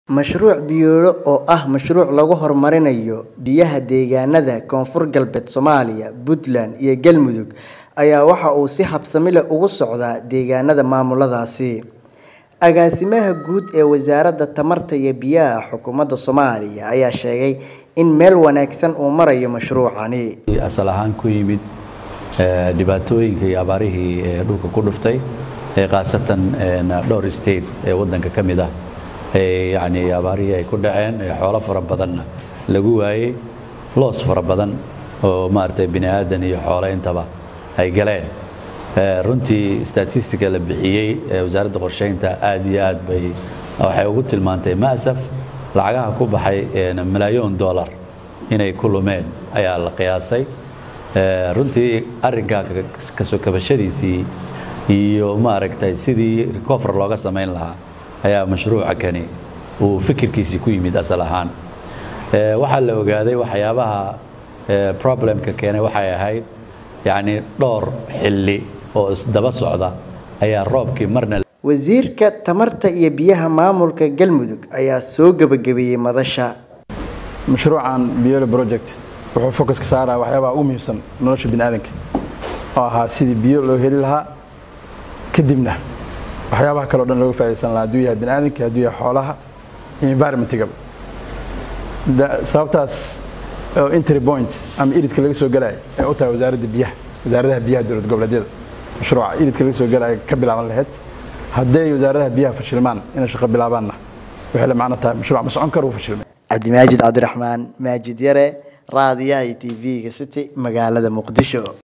Mashruuc Biyolo oo ah mashruuc lagu horumarinayo biyaha deegaanada Koonfur Galbeed Soomaaliya, Puntland iyo Galmudug ayaa waxa uu si habsami leh uga socdaa deegaanada maamuladaasi. Agaasimaha Guud ee Wasaaradda Tamarta iyo Biyaha Xukuumadda Soomaaliya ayaa sheegay in meel wanaagsan uu marayo mashruucani. asal ahaan ku yimid dhibaatooyinka iyo abaarihii ee dhulka ku dhuftay ee khaasatan dhowr state ee waddanka ka mid ah ee yacni abaarihii ay ku dhaceen ee xoolo fara badanna lagu waayey loos fara badan oo maaragtay bini aadan iyo xoolo intaba ay galeen runtii statistiga la bixiyey ee wasaaradda qorsheynta aad iyo aad bay waxay ugu tilmaantay ma'saf lacagaha ku baxay malaayoon dollar inay ku lumeen ayaa la qiyaasay runtii arrinkaa kasoo kabashadiisii iyo maaragtay sidii recover looga samayn lahaa ayaa mashruuca kani uu fikirkiisii ku yimid asal ahaan waxaa la ogaaday waxyaabaha problemka keenay waxay ahayd yacni dhowr xilli oo isdaba socda ayaa roobkii marna Wasiirka Tamarta iyo Biyaha Maamulka Galmudug ayaa soo gabagabeeyay madasha. mashruucan Biyolo project wuxuu focus ka saaraa waxyaabaha ugu muhiimsan nolosha bini'aadanka oo ahaa sidii biyo loo heli lahaa kadibna waxyaabaha kale oo dhan looga faa'iidaysan lahaa hadduu yahay bini'aadanka hadduu yahay xoolaha iyo environmentigaba sababtaas oo entry point ama iridka laga soo galaya ee u tahay wasaaradda biyaha wasaaradaha biyaha dowlad goboleedyada mashruuca iridka laga soo galaya ka bilaaban lahayd hadday wasaaradaha biyaha fashilmaan inay shaqo bilaabaanna waxay la macno tahay mashruuc ma socon karo uu fashilmay Cabdimaajid Cabdiraxmaan Maajid Yare raadiyaha iyo TV-ga City magaalada Muqdisho.